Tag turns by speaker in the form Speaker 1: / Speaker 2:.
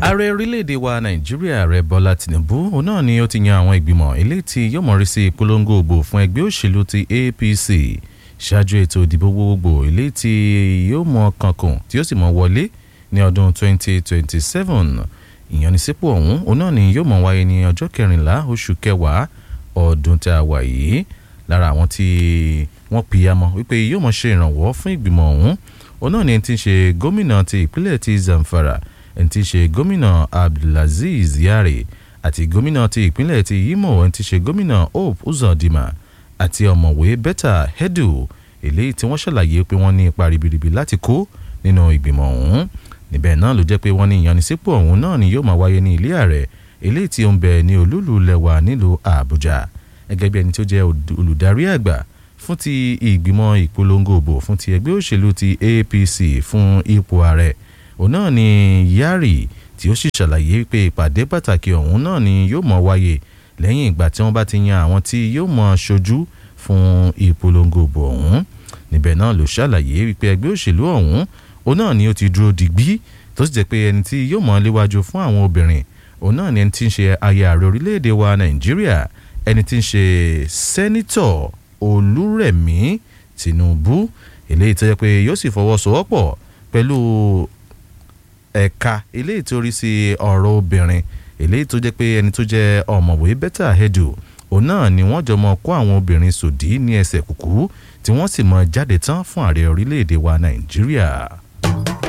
Speaker 1: ààrẹ orílẹ̀-èdè wa nàìjíríà ààrẹ bọ́lá tìǹbù òun náà ni ó ti yan àwọn ìgbìmọ̀ eléyìí tí yóò mọ̀rí sí ìpolongo ògbò fún ẹgbẹ́ òṣèlú ti apc ṣáájú ètò ìdìbò gbogbogbò eléyìí tí yóò mọ kankun tí yóò sì mọ wọlé ní ọdún 2027 ìyanisípò ọ̀hún òun náà ni yóò mọ wáyé ní ọjọ́ kẹrìnlá oṣù kẹwàá ọdún tá a wà yìí lára àwọn tí wọ́n pìyàmọ́ wípé yóò mọ ṣe ìrànwọ́ fún ìgbìmọ̀ ọ̀hún òun náà ni ẹni tí ń ṣe gómìnà ti ìpínlẹ̀ ti zamfara ẹni tí ń ṣe gómìnà abdulaziz yare àti gómìnà ti ìpínlẹ̀ ti imo ẹni tí ń ṣe gómìnà hope uzodinma àti ọ̀mọ̀wé betta hedu eléyìí tí wọ́n ṣàlàyé pé wọ́n ní ipa ribiribi láti kó nínú ìgbìmọ̀ ọ̀hún níbẹ̀ náà ló jẹ́ pé wọ́n ní ìyanisípò ọ̀hún náà ni yóò máa wáyé ní ilé ààrẹ eléyìí tí ó ń bẹ ní olúlu lẹwa nílùú àbújá gẹ́gẹ́ bí ẹni tó jẹ́ olùdarí àgbà fún ti ìgbìmọ̀ ìpolongo òbò fún ti ẹgbẹ́ òṣèlú ti apc fún ipò ààrẹ òun náà ni yari tí ó sì ṣàlàyé pé ìpàdé pàtàkì ọ̀hún náà ni yóò mọ̀ wáyé lẹ́yìn ìgbà tí wọ́n bá ti yan àwọn tí yóò mọ̀ ṣojú fún ìpolongo òbò ọ̀hún níbẹ̀ náà ló ṣàlàyé wípé ẹgbẹ́ òṣèlú ọ̀hún òun náà ni ó ti dúró digbí tó sì jẹ́ pé ẹni tí yóò mọ̀ léwájú fún àwọn obìnrin òun náà ni ẹni tí ń ṣe aya ààrẹ orílẹ̀-èdè wa nàìjíríà ẹni tí ń ṣe sẹ́nítọ̀ olúrẹ̀mí tinubu eléyìí tó jẹ́ pé yóò sì fọwọ́sowọ́pọ̀ pẹ̀lú ẹ̀ka eléyìí tó rí sí ọ̀rọ̀ obìnrin eléyìí tó jẹ́ pé ẹni tó jẹ́ ọ̀mọ̀wé bẹ́tà hedu òun náà ni wọ́n jọ mọ kó àwọn obìnrin sòdí ní ẹsẹ̀ kùkú tí wọ́n sì mọ jáde tán fún ààrẹ orílẹ̀-èdè wa nàìjíríà.